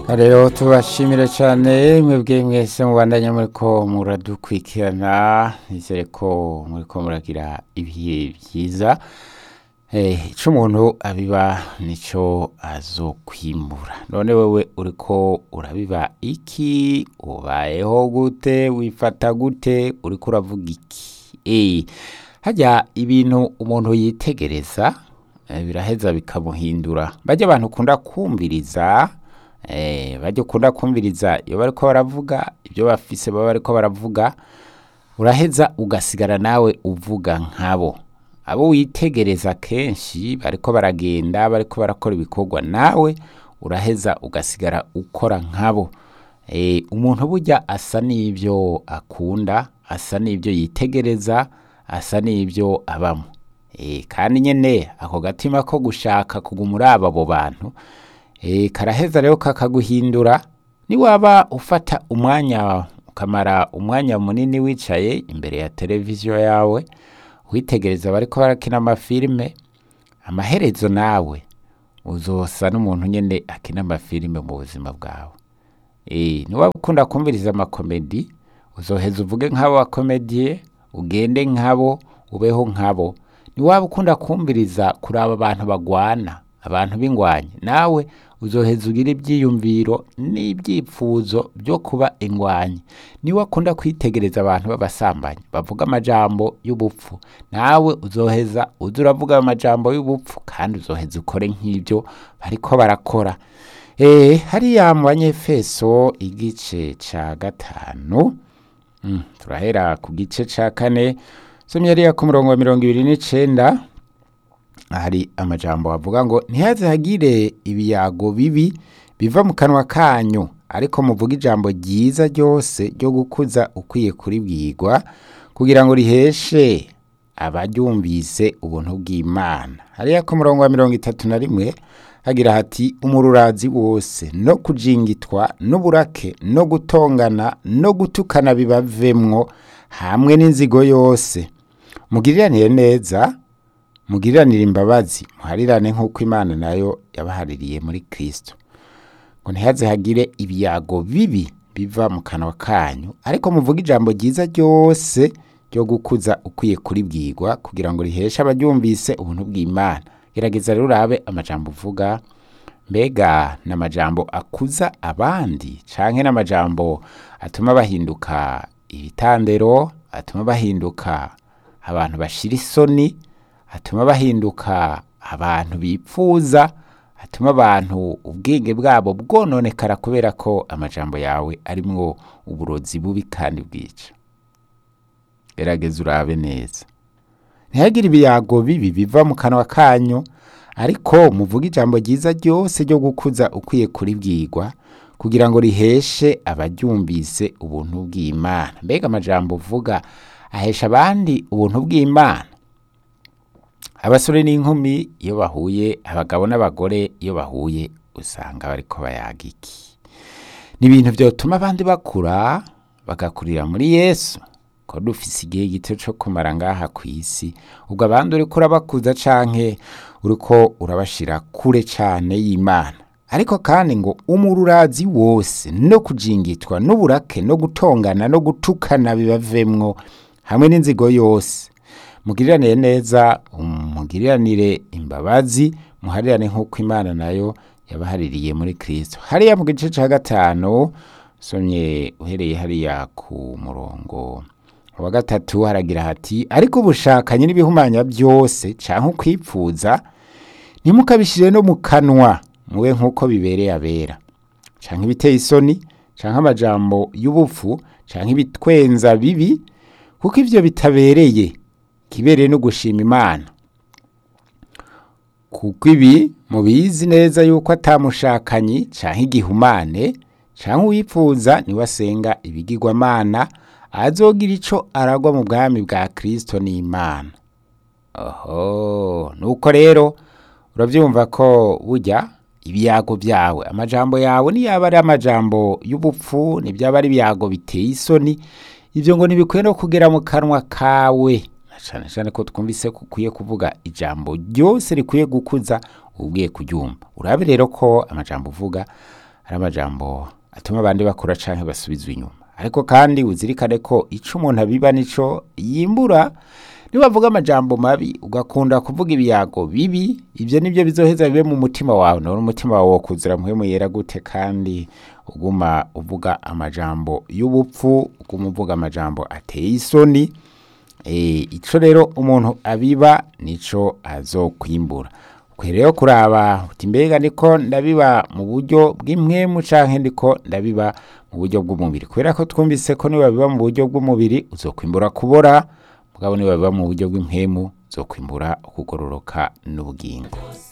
rero tubashimire cyane mwebwe mwese mubandanya muriko muradukurikirana nizere ko muriko muragira ibihe byiza Eh, ico umuntu abiba nico azokwimbura none wewe uriko urabiba iki ubayeho gute wifata gute uriko uravuga iki Eh, harya ibintu umuntu yitegereza eh, biraheza bikamuhindura bajya abantu ukunda kumviriza eh, bajya ukunda kumviriza iyo bariko baravuga ibyo bafise baba bariko baravuga uraheza ugasigara nawe uvuga nkabo abo witegereza kenshi bariko baragenda bariko barakora ibikorwa nawe uraheza ugasigara ukora nkabo e, umuntu burya asa n'ibyo akunda asa n'ibyo yitegereza asa n'ibyo abamo e, kandi nyene ako gatima ko gushaka kuguma uraba abo bantu e, karaheza rero kakaguhindura niwaba ufata umwanya ukamara umwanya munini wicaye imbere ya televiziyo yawe witegereza bariko barakina amafilime amaherezo nawe uzosa n'umuntu nyene akina amafilime mu buzima bwawe e, niwaba ukunda kumviriza amakomedi uzoheza uvuge nk'abo bakomediye ugende nk'abo ubeho nk'abo niwaba ukunda kumviriza kuraba abantu bagwana abantu b'ingwanyi nawe uzoheza ugira ibyiyumviro n'ibyifuzo byo kuba ingwanyi niwe akunda kwitegereza abantu b'abasambanyi bavuga amajambo y'ubupfu nawe uzoheza uza uravuga ayo majambo y'ubupfu kandi uzoheza ukore nk'ibyo bariko barakora e, hariya mu banyefeso igice ca gatanu mm, turahera ku gice ca kane somye hariya ku murongo wa mirongo ibiri n'icenda hari amajambo avuga ngo ntihaze hagire ibiyago bibi biva mu kanwa kanyu ariko muvuga ijambo ryiza ryose ryo gukuza ukwiye kuribwirwa kugira ngo riheshe abaryumvise ubuntu bw'imana hariya ku murongo wa mirongo itatu na rimwe hagira hati umururazi wose no kujingitwa n'uburake no gutongana no gutukana bibavemwo hamwe n'inzigo yose mugiriranire neza mugiriranire imbabazi muharirane nk'uko imana nayo yabahaririye muri kristo ngo ntihaze hagire ibiyago bibi biva mu kanwa kanyu ariko muvuge ijambo ryiza ryose ryo gukuza ukwiye kuribwirwa kugira ngo riheshe abaryumvise ubuntu bw'imana gerageza rero urabe amajambo uvuga mbega ni amajambo akuza abandi canke n'amajambo atuma bahinduka ibitandero atuma bahinduka abantu bashira isoni atuma bahinduka abantu bipfuza atuma abantu ubwenge bwabo bwononekara kubera ko amajambo yawe arimwo uburozi bubi kandi bwica gerageza urabe neza ntihagire ibiyago bibi biva mu kanwa kanyu ariko muvuge ijambo ryiza ryose ryo gukuza ukwiye kuribwirwa kugira ngo riheshe abaryumvise ubuntu bw'imana mbega amajambo uvuga ahesha abandi ubuntu bw'imana abasore n'inkumi iyo bahuye abagabo n'abagore iyo bahuye usanga bariko bayaga iki ni ibintu vyotuma abandi bakura bagakurira muri yesu ko dufise igihe gito co kumara ngaha kw'isi ubwo abandi uriko urabakuza canke uriko urabashira kure cane y'imana ariko kandi ngo umururazi wose no kujingitwa n'uburake no gutongana no gutukana bibavemwo hamwe n'inzigo yose mugiriranire neza mugiriranire imbabazi muharirane nk'uko imana nayo yabahaririye muri kristo hariya mu gice ca gatanu somye uhereye hariya ku murongo wa gatatu haragira hati ariko ubushakanye n'ibihumanya byose canke ukwipfuza ntimukabishire no mu kanwa mube nk'uko bibereye abera canke ibiteye isoni canke amajambo y'ubupfu canke ibitwenza bibi kuko ivyo bitabereye kibereye no gushima imana kuko ibi mubizi neza yuko atamushakanyi canke igihumane canke uwipfuza niwe asenga ibigirwamana azogira ico aragwa mu bwami bwa kristo n'imana oho nuko rero uravyumva ko burya ibiyago vyawe amajambo yawe niyaba ari amajambo y'ubupfu nivyaba ari ibiyago biteye isoni ivyo ngo ntibikwiye no kugera mu kanwa kawe cyane cyane ko twumvise ko ukwiye kuvuga ijambo ryose rikwiye gukuza ubwiye kuryumva urabe rero ko amajambo uvuga ari amajambo atuma abandi bakura canke basubizwa inyuma ariko kandi uzirikane ko ico umuntu abiba nico yimbura nibavuga amajambo mabi ugakunda kuvuga ibiyago bibi ibyo nibyo bizoheza bibe mu mutima wawe none umutima wawe wokuzira muhemu yera gute kandi uguma uvuga amajambo y'ubupfu uguma uvuga amajambo ateye isoni Eh, ico rero umuntu abiba nico azokwimbura rero kuraba uti mbega ndiko ndabiba mu buryo bw'impwemu canke ndiko ndabiba mu buryo bw'umubiri kubera ko twumvise ko niba biba mu buryo bw'umubiri uzokwimbura kubora mugabo niba biba mu buryo bw'impwemu uzokwimbura ukugororoka n'ubugingo